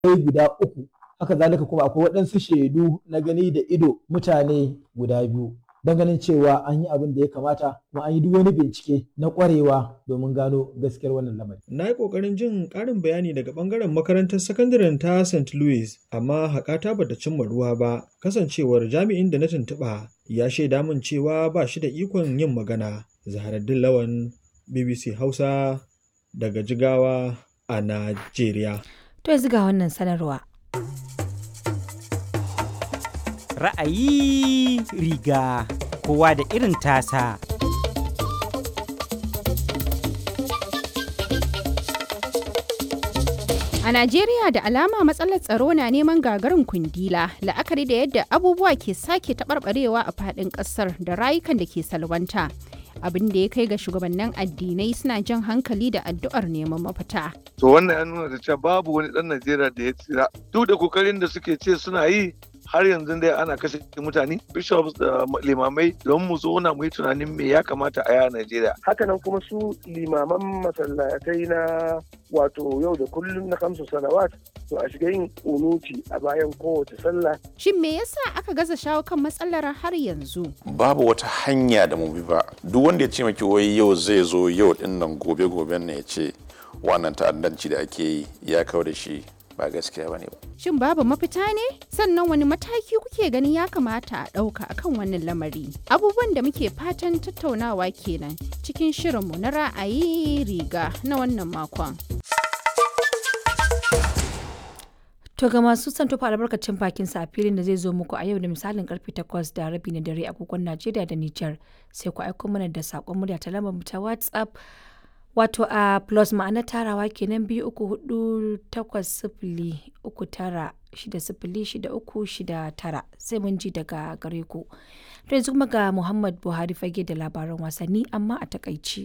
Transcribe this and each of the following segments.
guda uku haka zalika kuma akwai waɗansu shaidu na gani da ido mutane guda biyu don ganin cewa an yi abin da ya kamata kuma an yi duk wani bincike na ƙwarewa domin gano gaskiyar wannan lamari. Na yi ƙoƙarin jin ƙarin bayani daga ɓangaren makarantar sakandaren ta St. Louis, amma haƙata bata cimma ruwa ba, kasancewar jami'in da na tuntuɓa ya shaida min cewa ba shi da ikon yin magana. Zaharaddin Lawan, BBC Hausa, daga Jigawa a Najeriya. To yanzu ga wannan sanarwa. Ra'ayi riga kowa da irin tasa. A Najeriya da alama matsalar tsaro na neman gagarin kundila la'akari da yadda abubuwa ke sake taɓarɓarewa a faɗin ƙasar da rayukan da ke salwanta. abin da ya kai ga shugabannin addinai suna jan hankali da addu'ar neman mafita. To wannan ya nuna da cewa babu wani ɗan Najeriya da ya tsira. Duk da kokarin da suke ce suna yi har yanzu dai ana kashe mutane bishops da limamai don mu zauna mu yi tunanin me ya kamata a yi a Najeriya. Hakanan kuma su limaman masallatai na wato yau da kullum na kamsu salawat to a shiga yin unuti a bayan kowace sallah. Shin me yasa aka gaza shawo kan matsalar har yanzu? Babu wata hanya da mu bi ba. Duk wanda ya ce maki wai yau zai zo yau din nan gobe goben ne ya ce wannan ta'addanci da ake yi ya kawo da shi ba gaskiya bane ba. Shin babu mafita ne? Sannan wani mataki kuke ganin ya kamata a ɗauka akan wannan lamari? Abubuwan da muke fatan tattaunawa kenan cikin shirinmu na ra'ayi riga na wannan makon. To ga masu son tofa albarkacin bakin sa a filin da zai zo muku a yau da misalin karfe 8 da rabi na dare agogon Najeriya da Nijar sai ku aiko mana da sakon murya ta lambar ta WhatsApp wato a plus ma'ana tarawa kenan biyu uku hudu takwas sifili uku tara shida sifili shida uku shida tara sai mun ji daga gare ku. To yanzu kuma ga Muhammad Buhari fage da labaran wasanni amma a takaici.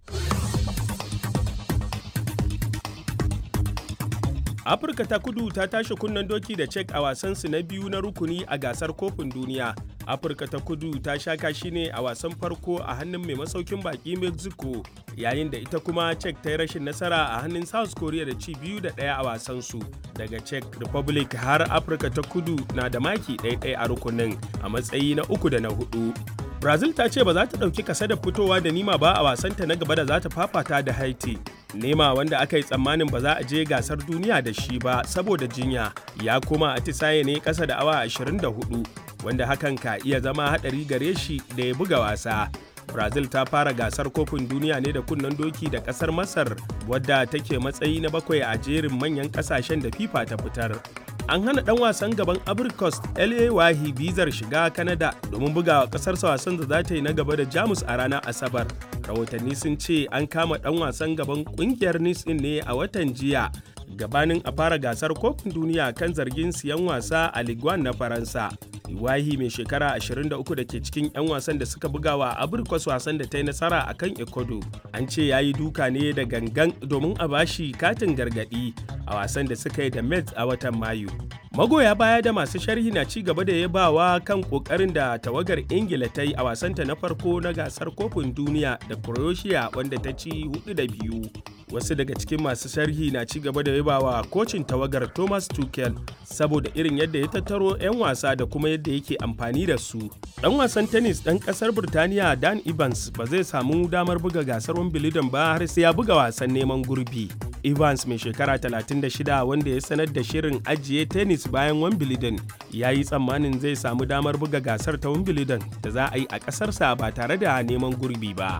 afirka ta kudu ta tashi kunnen doki da cek a wasansu na biyu na rukuni a gasar kofin duniya afirka ta kudu ta sha kashi ne a wasan farko a hannun mai masaukin baki mexico yayin da ita kuma cek ta yi rashin nasara a hannun south korea da ci biyu da ɗaya a wasansu daga czech republic har afirka ta kudu na da maki ɗaya a rukunin a matsayi na uku da na hudu brazil ta ce ba za ta ɗauki kasa da fitowa da nima ba a wasanta na gaba da za ta fafata da haiti nema wanda aka yi tsammanin ba za a je gasar duniya da shi ba saboda jinya ya koma atisaye ne ƙasa da awa 24 wanda hakan ka iya zama haɗari gare shi da ya buga wasa brazil ta fara gasar kofin duniya ne da kunnen doki da ƙasar masar wadda take matsayi na bakwai a jerin manyan ƙasashen da fifa ta fitar an hana dan wasan gaban abricos la wahi bizar shiga canada domin bugawa kasarsa wasan da za ta yi na gaba da jamus a ranar asabar rahotanni sun ce an kama dan wasan gaban kungiyar nice ne a watan jiya gabanin a fara gasar kofin duniya kan zargin siyan wasa a liguan na faransa iwahi mai shekara 23 da ke cikin 'yan wasan da suka bugawa abrikos wasan da ta yi nasara a kan ecuador an ce ya yi duka ne da gangan domin a bashi katin gargadi a wasan da suka yi da mets a watan mayu magoya baya da masu sharhi na ci gaba da yabawa kan kokarin da tawagar ingila ta yi a wasanta na farko na gasar kofin duniya da croatia wanda ta ci hudu da biyu wasu daga cikin masu sharhi na ci gaba da yabawa kocin tawagar thomas tuchel saboda irin yadda ya tattaro 'yan wasa da kuma yadda yake amfani da su dan wasan tennis dan kasar birtaniya dan evans ba zai samu damar buga gasar wimbledon ba har sai ya buga wasan neman gurbi evans mai shekara 36 wanda ya sanar da shirin ajiye tennis bayan wimbledon ya yi tsammanin zai samu damar buga gasar ta wimbledon da za a yi a ƙasarsa ba tare da neman gurbi ba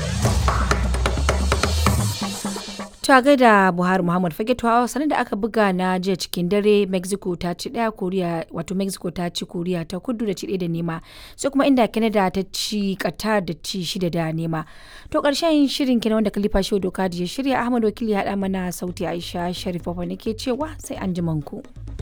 ta gaida buhari muhammad fage tuwa sanar da aka buga na jiya cikin dare mexico ta ci daya koriya wato mexico ta ci koriya ta kudu da ci da nema sai kuma inda canada ta ci qatar da ci shida da nema to karshen shirin kenan wanda kalifa shi doka da ya shirya ahmad wakili ya haɗa mana sauti aisha sharif ne ke cewa sai an ku.